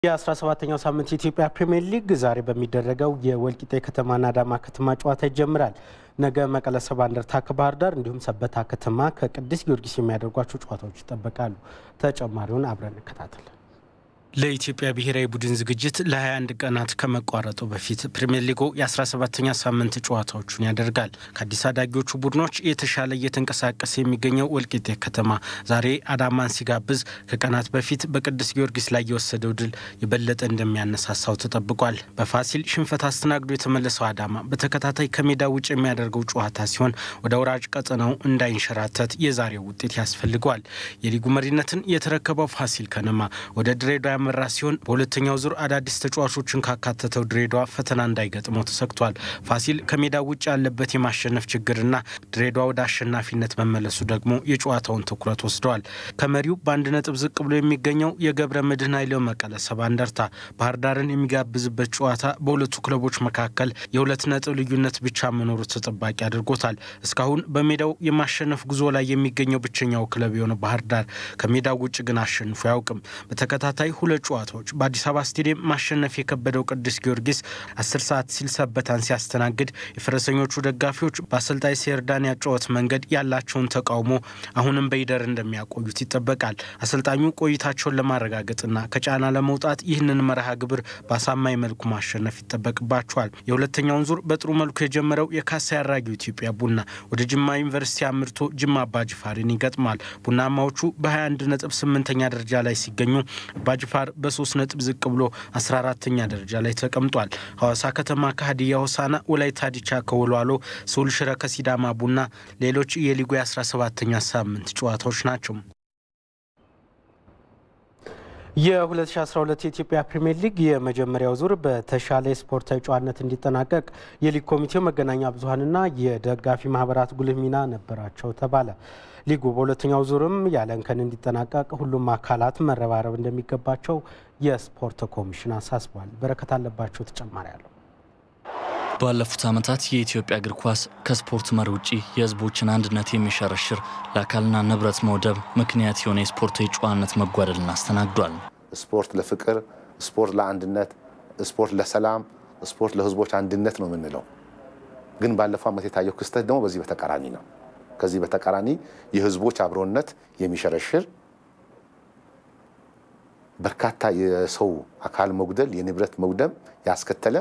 የ17ኛው ሳምንት የኢትዮጵያ ፕሪምየር ሊግ ዛሬ በሚደረገው የወልቂጤ ከተማና አዳማ ከተማ ጨዋታ ይጀምራል። ነገ መቀለ ሰባ እንደርታ ከባህር ዳር እንዲሁም ሰበታ ከተማ ከቅዱስ ጊዮርጊስ የሚያደርጓቸው ጨዋታዎች ይጠበቃሉ። ተጨማሪውን አብረን እንከታተል። ለኢትዮጵያ ብሔራዊ ቡድን ዝግጅት ለ21 ቀናት ከመቋረጡ በፊት ፕሪምየር ሊጉ የ17ኛ ሳምንት ጨዋታዎቹን ያደርጋል። ከአዲስ አዳጊዎቹ ቡድኖች የተሻለ እየተንቀሳቀሰ የሚገኘው ወልቂጤ ከተማ ዛሬ አዳማን ሲጋብዝ ከቀናት በፊት በቅዱስ ጊዮርጊስ ላይ የወሰደው ድል የበለጠ እንደሚያነሳሳው ተጠብቋል። በፋሲል ሽንፈት አስተናግዶ የተመለሰው አዳማ በተከታታይ ከሜዳ ውጭ የሚያደርገው ጨዋታ ሲሆን ወደ ወራጅ ቀጠናው እንዳይንሸራተት የዛሬው ውጤት ያስፈልገዋል። የሊጉ መሪነትን የተረከበው ፋሲል ከነማ ወደ ድሬዳዋ ያመራ ሲሆን በሁለተኛው ዙር አዳዲስ ተጫዋቾችን ካካተተው ድሬዳዋ ፈተና እንዳይገጥመው ተሰግቷል። ፋሲል ከሜዳ ውጭ ያለበት የማሸነፍ ችግርና ድሬዳዋ ወደ አሸናፊነት መመለሱ ደግሞ የጨዋታውን ትኩረት ወስደዋል። ከመሪው በአንድ ነጥብ ዝቅ ብሎ የሚገኘው የገብረ መድህን ኃይሌው መቀለ ሰባ እንደርታ ባህር ዳርን የሚጋብዝበት ጨዋታ በሁለቱ ክለቦች መካከል የሁለት ነጥብ ልዩነት ብቻ መኖሩ ተጠባቂ አድርጎታል። እስካሁን በሜዳው የማሸነፍ ጉዞ ላይ የሚገኘው ብቸኛው ክለብ የሆነ ባህር ዳር ከሜዳው ውጭ ግን አሸንፎ አያውቅም። በተከታታይ ሁለት ጨዋታዎች በአዲስ አበባ ስቴዲየም ማሸነፍ የከበደው ቅዱስ ጊዮርጊስ አስር ሰዓት ሲል ሰበታን ሲያስተናግድ የፈረሰኞቹ ደጋፊዎች በአሰልጣኝ ሴርዳን ያጨዋወት መንገድ ያላቸውን ተቃውሞ አሁንም በይደር እንደሚያቆዩት ይጠበቃል። አሰልጣኙ ቆይታቸውን ለማረጋገጥና ከጫና ለመውጣት ይህንን መርሃ ግብር በአሳማኝ መልኩ ማሸነፍ ይጠበቅባቸዋል። የሁለተኛውን ዙር በጥሩ መልኩ የጀመረው የካሳ ያራጊው ኢትዮጵያ ቡና ወደ ጅማ ዩኒቨርሲቲ አምርቶ ጅማ አባጅፋርን ይገጥማል። ቡናማዎቹ በ21 ነጥብ ስምንተኛ ደረጃ ላይ ሲገኙ አባጅፋር በሶስት ነጥብ ዝቅ ብሎ 14ተኛ ደረጃ ላይ ተቀምጧል። ሐዋሳ ከተማ ከሀዲያ ሆሳና፣ ወላይታ ዲቻ ከወልዋሎ፣ ስሁል ሽረ ከሲዳማ ቡና ሌሎች የሊጉ የ17ተኛ ሳምንት ጨዋታዎች ናቸው። የ2012 የኢትዮጵያ ፕሪምየር ሊግ የመጀመሪያው ዙር በተሻለ የስፖርታዊ ጨዋነት እንዲጠናቀቅ የሊግ ኮሚቴው መገናኛ ብዙኃንና የደጋፊ ማህበራት ጉልህ ሚና ነበራቸው ተባለ። ሊጉ በሁለተኛው ዙርም ያለ እንከን እንዲጠናቀቅ ሁሉም አካላት መረባረብ እንደሚገባቸው የስፖርት ኮሚሽን አሳስቧል። በረከት አለባቸው ተጨማሪ አለው። ባለፉት ዓመታት የኢትዮጵያ እግር ኳስ ከስፖርት መሪ ውጪ የሕዝቦችን አንድነት የሚሸረሽር ለአካልና ንብረት መውደብ ምክንያት የሆነ የስፖርታዊ ጨዋነት መጓደልን አስተናግዷል። ስፖርት ለፍቅር፣ ስፖርት ለአንድነት፣ ስፖርት ለሰላም፣ ስፖርት ለሕዝቦች አንድነት ነው የምንለው። ግን ባለፈው ዓመት የታየው ክስተት ደግሞ በዚህ በተቃራኒ ነው። ከዚህ በተቃራኒ የሕዝቦች አብሮነት የሚሸረሽር በርካታ የሰው አካል መጉደል፣ የንብረት መውደም ያስከተለ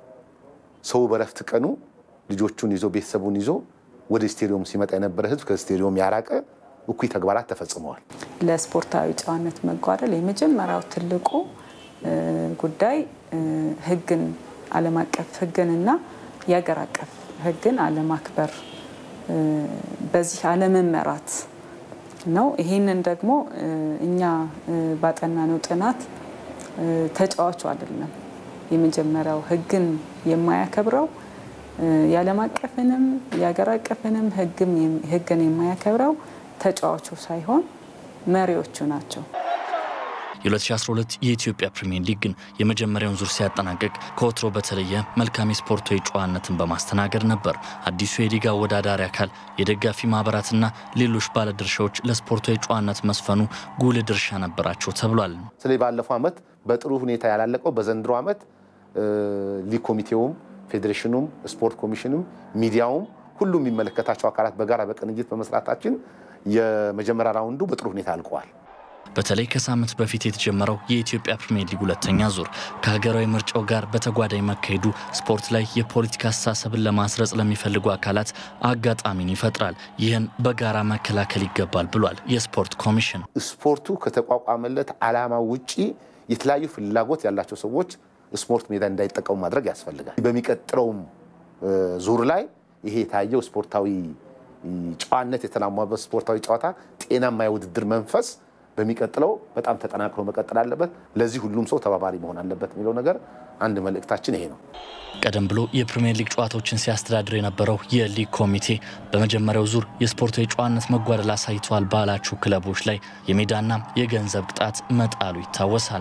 ሰው በረፍት ቀኑ ልጆቹን ይዞ ቤተሰቡን ይዞ ወደ ስቴዲዮም ሲመጣ የነበረ ህዝብ ከስቴዲዮም ያራቀ እኩይ ተግባራት ተፈጽመዋል። ለስፖርታዊ ጨዋነት መጓደል የመጀመሪያው ትልቁ ጉዳይ ህግን ዓለም አቀፍ ህግንና የሀገር አቀፍ ህግን አለማክበር፣ በዚህ አለመመራት ነው። ይህንን ደግሞ እኛ ባጠናነው ጥናት ተጫዋቹ አይደለም የመጀመሪያው ህግን የማያከብረው የዓለም አቀፍንም የሀገር አቀፍንም ህግን የማያከብረው ተጫዋቹ ሳይሆን መሪዎቹ ናቸው። የ2012 የኢትዮጵያ ፕሪምየር ሊግ ግን የመጀመሪያውን ዙር ሲያጠናቅቅ ከወትሮ በተለየ መልካም የስፖርታዊ ጨዋነትን በማስተናገድ ነበር። አዲሱ የሊግ አወዳዳሪ አካል የደጋፊ ማህበራትና ሌሎች ባለድርሻዎች ለስፖርታዊ ጨዋነት መስፈኑ ጉልህ ድርሻ ነበራቸው ተብሏል። ስለዚህ ባለፈው ዓመት በጥሩ ሁኔታ ያላለቀው በዘንድሮ ዓመት ሊግ ኮሚቴውም፣ ፌዴሬሽኑም፣ ስፖርት ኮሚሽንም፣ ሚዲያውም ሁሉም የሚመለከታቸው አካላት በጋራ በቅንጅት በመስራታችን የመጀመሪያ ራውንዱ በጥሩ ሁኔታ አልቀዋል። በተለይ ከሳምንት በፊት የተጀመረው የኢትዮጵያ ፕሪምየር ሊግ ሁለተኛ ዙር ከሀገራዊ ምርጫው ጋር በተጓዳኝ መካሄዱ ስፖርት ላይ የፖለቲካ አስተሳሰብን ለማስረጽ ለሚፈልጉ አካላት አጋጣሚን ይፈጥራል። ይህን በጋራ መከላከል ይገባል ብሏል የስፖርት ኮሚሽን። ስፖርቱ ከተቋቋመለት ዓላማ ውጪ የተለያዩ ፍላጎት ያላቸው ሰዎች ስፖርት ሜዳ እንዳይጠቀሙ ማድረግ ያስፈልጋል። በሚቀጥለውም ዙር ላይ ይሄ የታየው ስፖርታዊ ጨዋነት የተላሟበት ስፖርታዊ ጨዋታ ጤናማ የውድድር መንፈስ በሚቀጥለው በጣም ተጠናክሮ መቀጠል አለበት። ለዚህ ሁሉም ሰው ተባባሪ መሆን አለበት የሚለው ነገር አንድ መልእክታችን ይሄ ነው። ቀደም ብሎ የፕሪምየር ሊግ ጨዋታዎችን ሲያስተዳድር የነበረው የሊግ ኮሚቴ በመጀመሪያው ዙር የስፖርታዊ ጨዋነት መጓደል አሳይተዋል ባላቸው ክለቦች ላይ የሜዳና የገንዘብ ቅጣት መጣሉ ይታወሳል።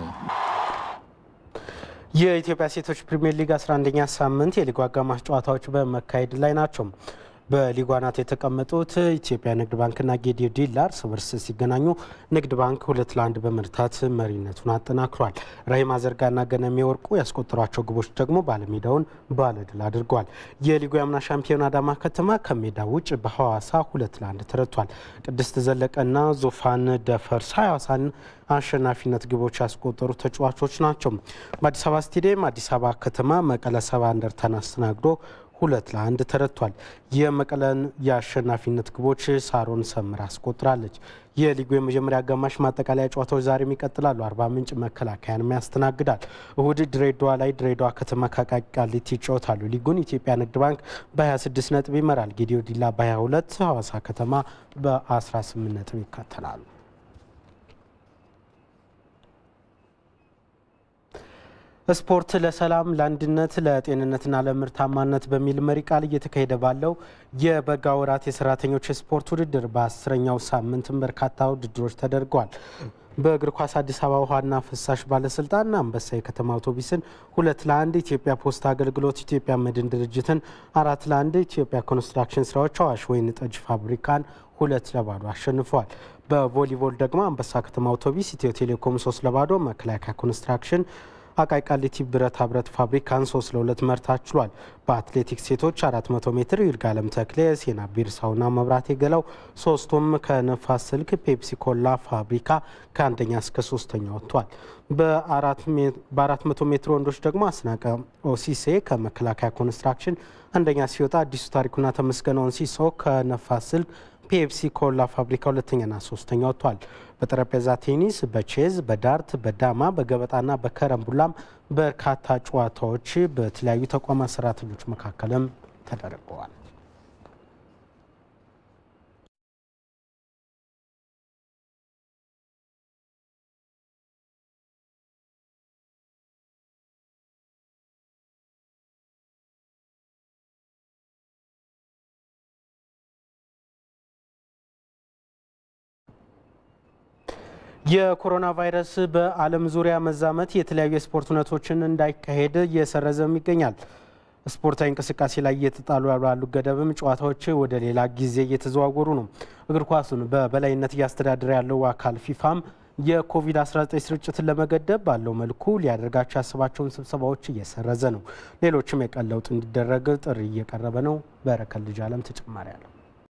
የኢትዮጵያ ሴቶች ፕሪምየር ሊግ 11ኛ ሳምንት የሊጉ አጋማሽ ጨዋታዎች በመካሄድ ላይ ናቸው። በሊጉ አናት የተቀመጡት ኢትዮጵያ ንግድ ባንክና ጌዲዮ ዲላ እርስ በርስ ሲገናኙ ንግድ ባንክ ሁለት ለአንድ በመርታት መሪነቱን አጠናክሯል። ራሂማ ዘርጋና ገነሜ ወርቁ ያስቆጠሯቸው ግቦች ደግሞ ባለሜዳውን ባለድል አድርገዋል። የሊጉ የአምና ሻምፒዮን አዳማ ከተማ ከሜዳ ውጭ በሐዋሳ ሁለት ለአንድ ተረቷል። ቅድስት ዘለቀና ዙፋን ደፈርሳ ሐዋሳን አሸናፊነት ግቦች ያስቆጠሩ ተጫዋቾች ናቸው። በአዲስ አበባ ስቴዲየም አዲስ አበባ ከተማ መቀለ ሰባ እንደርታን አስተናግዶ ሁለት ለአንድ ተረቷል። የመቀለን የአሸናፊነት ግቦች ሳሮን ሰምር አስቆጥራለች። የሊጉ የመጀመሪያ አጋማሽ ማጠቃለያ ጨዋታዎች ዛሬም ይቀጥላሉ። አርባ ምንጭ መከላከያንም ያስተናግዳል። እሁድ ድሬዳዋ ላይ ድሬዳዋ ከተማ ከአቃቂ ቃሊቲ ይጫወታሉ። ሊጉን ኢትዮጵያ ንግድ ባንክ በ26 ነጥብ ይመራል። ጌዲዮ ዲላ በ22፣ ሐዋሳ ከተማ በ18 ነጥብ ይከተላሉ። ስፖርት ለሰላም ለአንድነት ለጤንነትና ለምርታማነት በሚል መሪ ቃል እየተካሄደ ባለው የበጋ ወራት የሰራተኞች የስፖርት ውድድር በአስረኛው ሳምንትም በርካታ ውድድሮች ተደርገዋል። በእግር ኳስ አዲስ አበባ ውሃና ፍሳሽ ባለስልጣን አንበሳ የከተማ አውቶቡስን ሁለት ለአንድ፣ ኢትዮጵያ ፖስታ አገልግሎት ኢትዮጵያ መድን ድርጅትን አራት ለአንድ፣ ኢትዮጵያ ኮንስትራክሽን ስራዎች አዋሽ ወይን ጠጅ ፋብሪካን ሁለት ለባዶ አሸንፈዋል። በቮሊቦል ደግሞ አንበሳ ከተማ አውቶቡስ ኢትዮ ቴሌኮም ሶስት ለባዶ፣ መከላከያ ኮንስትራክሽን አቃቂ ቃሊቲ ብረታ ብረት ፋብሪካን ሶስት ለሁለት መርታት ችሏል። በአትሌቲክስ ሴቶች 400 ሜትር ይርጋለም ተክሌ፣ ሴና ቢርሳውና መብራቴ ገላው ሶስቱም ከነፋስ ስልክ ፔፕሲ ኮላ ፋብሪካ ከአንደኛ እስከ ሶስተኛ ወጥቷል። በ400 ሜትር ወንዶች ደግሞ አስናቀ ኦሲሴ ከመከላከያ ኮንስትራክሽን አንደኛ ሲወጣ፣ አዲሱ ታሪኩና ተመስገን ኦንሲሶ ከነፋስ ስልክ ፔፕሲ ኮላ ፋብሪካ ሁለተኛና ሶስተኛ ወጥቷል። በጠረጴዛ ቴኒስ፣ በቼዝ፣ በዳርት፣ በዳማ፣ በገበጣና በከረምቡላም በርካታ ጨዋታዎች በተለያዩ ተቋማት ሰራተኞች መካከልም ተደርገዋል። የኮሮና ቫይረስ በዓለም ዙሪያ መዛመት የተለያዩ የስፖርት እውነቶችን እንዳይካሄድ እየሰረዘም ይገኛል። ስፖርታዊ እንቅስቃሴ ላይ እየተጣሉ ያሉ ገደብም ጨዋታዎች ወደ ሌላ ጊዜ እየተዘዋወሩ ነው። እግር ኳሱን በበላይነት እያስተዳደረ ያለው አካል ፊፋም የኮቪድ-19 ስርጭትን ለመገደብ ባለው መልኩ ሊያደርጋቸው ያስባቸውን ስብሰባዎች እየሰረዘ ነው። ሌሎችም የቀን ለውጥ እንዲደረግ ጥሪ እየቀረበ ነው። በረከት ልጅ አለም ተጨማሪ አለው።